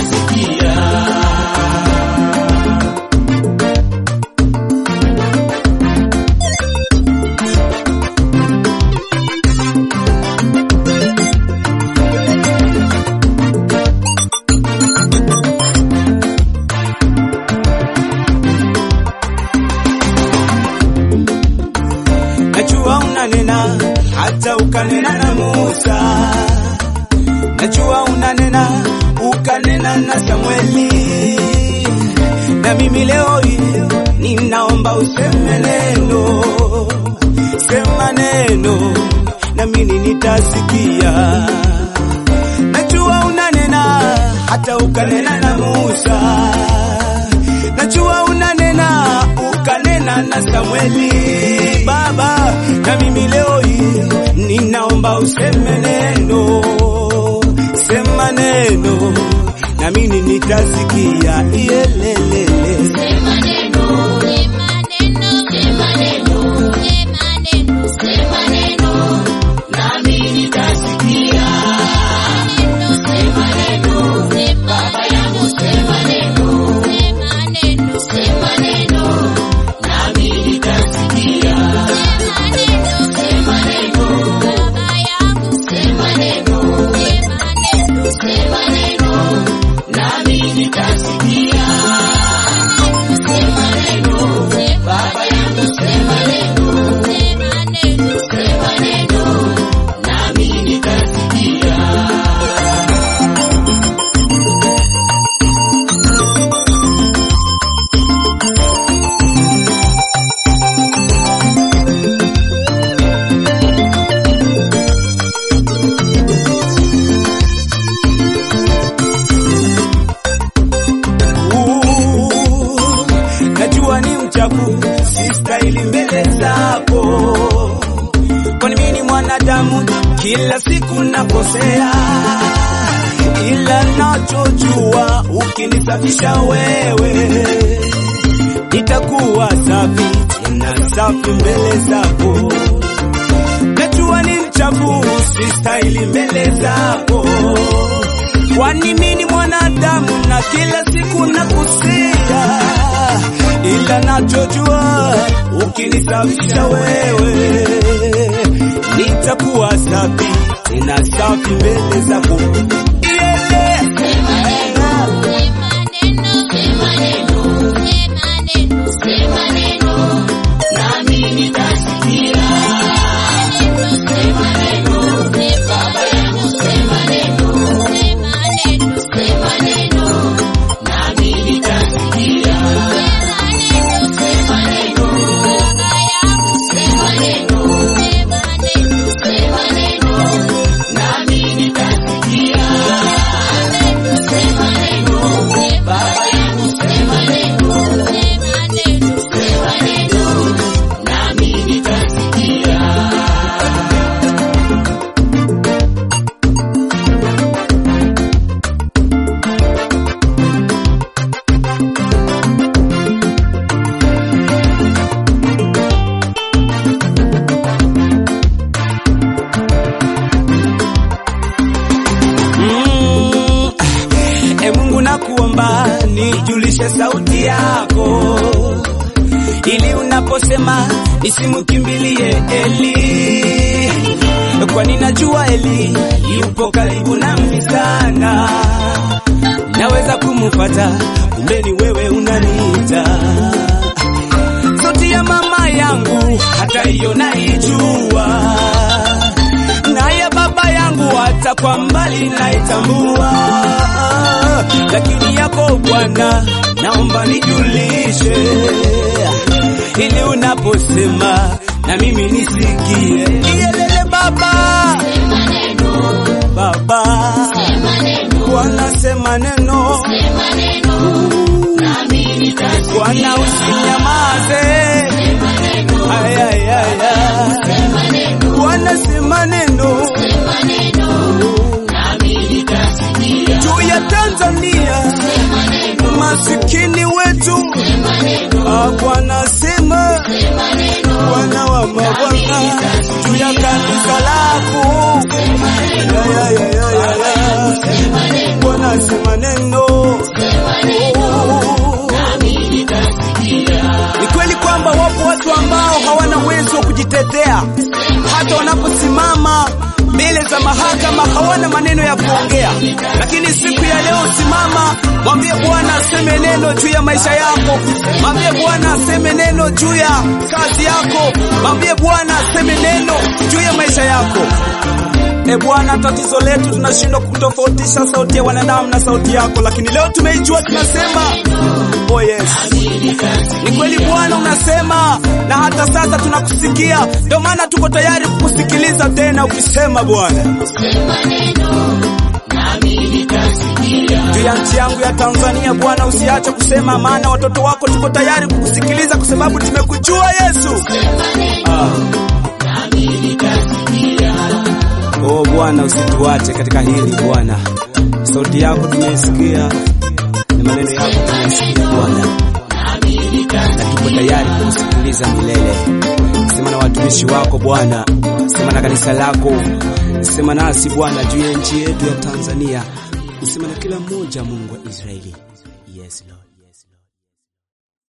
nitasikia. Najua unanena hata ukanena na Musa, najua unanena ukanena na Samueli, na mimi leo hii ninaomba useme neno, sema neno na mimi nitasikia. Najua unanena hata ukanena na Musa, najua unanena ukanena na Samueli Baba, na mimi leo hii ninaomba useme neno, sema neno na mimi nitasikia. Iyelelele. Sema neno, sema neno, sema neno, sema neno, sema neno, Nami nitasikia. sema neno, sema Baba yangu, sema neno, sema neno, sema neno, Nami nitasikia. sema neno, sema neno, Baba yangu, sema neno, sema neno, sema neno, Nami nitasikia. sema neno, Baba yangu, sema neno, sema neno, sema neno. Nami nitasikia. Ooh, najua ni mchafu, sistahili mbele zako, kwani mimi ni mwanadamu, kila siku nakosea, ila nachojua ukinisafisha wewe nitakuwa safi tena safi mbele zako. Najua ni mchafu, sistahili mbele zako, kwani mimi ni mwanadamu na kila siku nakosea, ila nachojua ukinisafisha wewe nitakuwa safi tena safi mbele zako. Yeah. Nami nitasikia. Nami nitasikia. Nami nitasikia. Baba yangu sema neno. Nami nitasikia. Mm, e Mungu nakuomba nijulishe sauti yako, ili unaposema nisimkimbilie Eli, kwani najua Eli yupo karibu nami sana, naweza kumufata, kumbe ni wewe unaniita. Sauti ya mama yangu hata hiyo naijua naye baba yangu hata kwa mbali naitambua, lakini yako Bwana naomba nijulishe, ili unaposema na mimi nisikie. Iyelele Baba, Baba Bwana sema neno, Bwana usinyamaze, ay, ay, ay, ay. Bwana sema neno juu ya Tanzania, masikini wetu. Ah, Bwana sema, Bwana wa mabwana, juu ya kanisa lako. Ya, ya, ya, ya, ya, ya. Bwana sema neno kama hawana maneno ya kuongea, lakini siku ya leo simama, mwambie Bwana aseme neno juu ya maisha yako, mwambie Bwana aseme neno juu ya kazi yako, mwambie Bwana aseme neno juu ya maisha yako. E Bwana, tatizo letu tunashindwa kutofautisha sauti ya wanadamu na sauti yako, lakini leo tumeijua, tunasema oh yes. Ni kweli Bwana unasema, na hata sasa tunakusikia, ndio maana tuko tayari kukusikiliza tena ukisema Bwana juu ya nchi yangu ya Tanzania. Bwana usiache kusema, maana watoto wako tuko tayari kukusikiliza kwa sababu tumekujua Yesu. Ah. Oh Bwana, usituache katika hili Bwana, sauti yako tumeisikia na maneno yako tumesikia Bwana, na tuko tayari kukusikiliza milele. Sema na watumishi wako Bwana, sema na kanisa lako, sema nasi Bwana juu ya nchi yetu ya Tanzania, sema na kila mmoja, Mungu wa Israeli. Yes Lord.